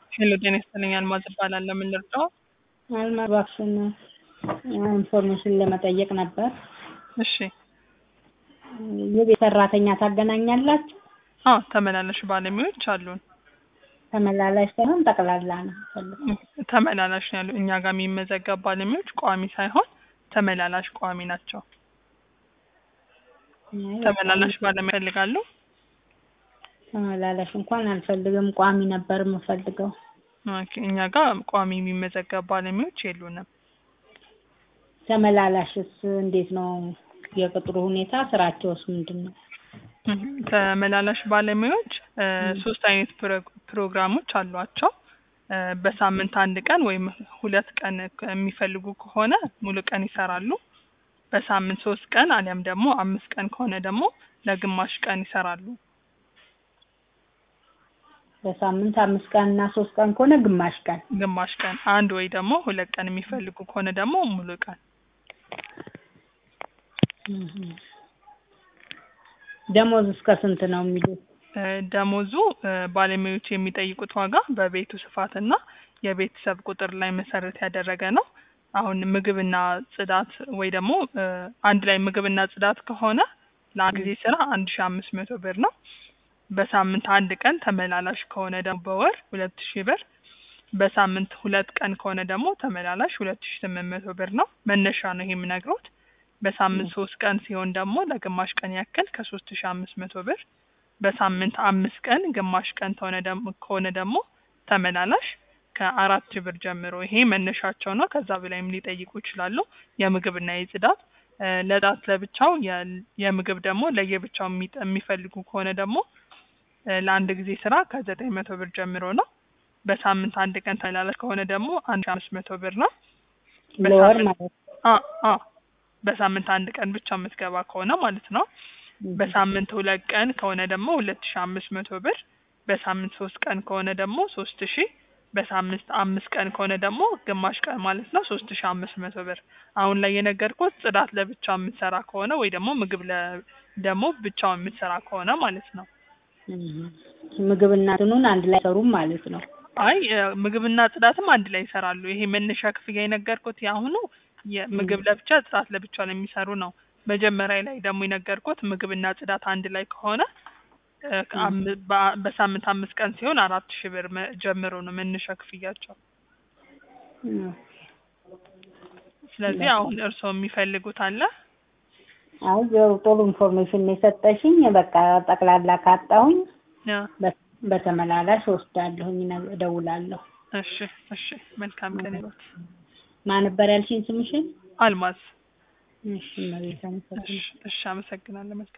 ሄሎ ጤና ይስጥልኝ አልማዝ እባላለሁ። ምን ልርዳው? አልማዝ እባክሽን ኢንፎርሜሽን ለመጠየቅ ነበር። እሺ የቤት ሰራተኛ ታገናኛላችሁ? አዎ ተመላላሽ ባለሙያዎች አሉን። ተመላላሽ ሳይሆን ጠቅላላ ነው የምፈልገው። ተመላላሽ ነው ያሉ እኛ ጋር የሚመዘገብ ባለሙያዎች ቋሚ ሳይሆን ተመላላሽ ቋሚ ናቸው። ተመላላሽ ባለሙያ ይፈልጋሉ? ተመላላሽ እንኳን አልፈልግም፣ ቋሚ ነበር የምፈልገው። ኦኬ እኛ ጋር ቋሚ የሚመዘገብ ባለሙያዎች የሉንም። ተመላላሽስ እንዴት ነው የቅጥሩ ሁኔታ? ስራቸውስ ምንድን ነው? ተመላላሽ ባለሙያዎች እ ሶስት አይነት ፕሮ- ፕሮግራሞች አሏቸው። እ በሳምንት አንድ ቀን ወይም ሁለት ቀን የሚፈልጉ ከሆነ ሙሉ ቀን ይሰራሉ። በሳምንት ሶስት ቀን አሊያም ደግሞ አምስት ቀን ከሆነ ደግሞ ለግማሽ ቀን ይሰራሉ። በሳምንት አምስት ቀን እና ሶስት ቀን ከሆነ ግማሽ ቀን። ግማሽ ቀን አንድ ወይ ደግሞ ሁለት ቀን የሚፈልጉ ከሆነ ደግሞ ሙሉ ቀን። ደሞዝ እስከ ስንት ነው የሚሉት? እ ደሞዙ እ ባለሙያዎች የሚጠይቁት ዋጋ በቤቱ ስፋትና የቤተሰብ ቁጥር ላይ መሰረት ያደረገ ነው። አሁን ምግብና ጽዳት ወይ ደግሞ እ አንድ ላይ ምግብና ጽዳት ከሆነ ለአንድ ጊዜ ስራ አንድ ሺ አምስት መቶ ብር ነው። በሳምንት አንድ ቀን ተመላላሽ ከሆነ ደግሞ በወር ሁለት ሺህ ብር፣ በሳምንት ሁለት ቀን ከሆነ ደግሞ ተመላላሽ ሁለት ሺ ስምንት መቶ ብር ነው። መነሻ ነው ይሄ የምነግሮት። በሳምንት ሶስት ቀን ሲሆን ደግሞ ለግማሽ ቀን ያክል ከሶስት ሺ አምስት መቶ ብር፣ በሳምንት አምስት ቀን ግማሽ ቀን ከሆነ ደግሞ ከሆነ ደግሞ ተመላላሽ ከአራት ሺህ ብር ጀምሮ ይሄ መነሻቸው ነው። ከዛ በላይም ሊጠይቁ ይችላሉ። የምግብና የጽዳት እ ለጽዳት ለብቻው የ- የምግብ ደግሞ ለየብቻው የሚጠ- የሚፈልጉ ከሆነ ደግሞ እ ለአንድ ጊዜ ስራ ከዘጠኝ መቶ ብር ጀምሮ ነው። በሳምንት አንድ ቀን ተመላላሽ ከሆነ ደግሞ አንድ ሺ አምስት መቶ ብር ነው። ለወር በሳምንት- ማለት ነው። አ አ በሳምንት አንድ ቀን ብቻ የምትገባ ከሆነ ማለት ነው። በሳምንት ሁለት ቀን ከሆነ ደግሞ ሁለት ሺ አምስት መቶ ብር፣ በሳምንት ሶስት ቀን ከሆነ ደግሞ ሶስት ሺ በሳምንት አምስት ቀን ከሆነ ደግሞ ግማሽ ቀን ማለት ነው ሶስት ሺ አምስት መቶ ብር። አሁን ላይ የነገርኩት ጽዳት ለብቻ የምትሰራ ከሆነ ወይ ደግሞ ምግብ ለ ደግሞ ብቻው የምትሰራ ከሆነ ማለት ነው። እም። ምግብና እንትኑን አንድ ላይ ሰሩም ማለት ነው። አይ እ ምግብና ጽዳትም አንድ ላይ ይሰራሉ። ይሄ መነሻ ክፍያ የነገርኩት የአሁኑ የምግብ ለብቻ ጽዳት ለብቻ ነው የሚሰሩ ነው። መጀመሪያ ላይ ደግሞ የነገርኩት ምግብና ጽዳት አንድ ላይ ከሆነ እ ከአም- በአ- በሳምንት አምስት ቀን ሲሆን አራት ሺህ ብር መ- ጀምሮ ነው መነሻ ክፍያቸው። እም። ስለዚህ አሁን እርስዎ የሚፈልጉት አለ? አይ ያው ጥሩ ኢንፎርሜሽን ነው የሰጠሽኝ። በቃ ጠቅላላ ካጣሁኝ ያ በ- በተመላላሽ ወስዳለሁኝ፣ እነ- እደውላለሁ። እሺ እሺ መልካም ቀን ይሁን። ማን ነበር ያልሽኝ ስምሽን? አልማዝ እሺ እመቤት አመሰግናለሁ። እሺ እሺ አመሰግናለሁ። መልካም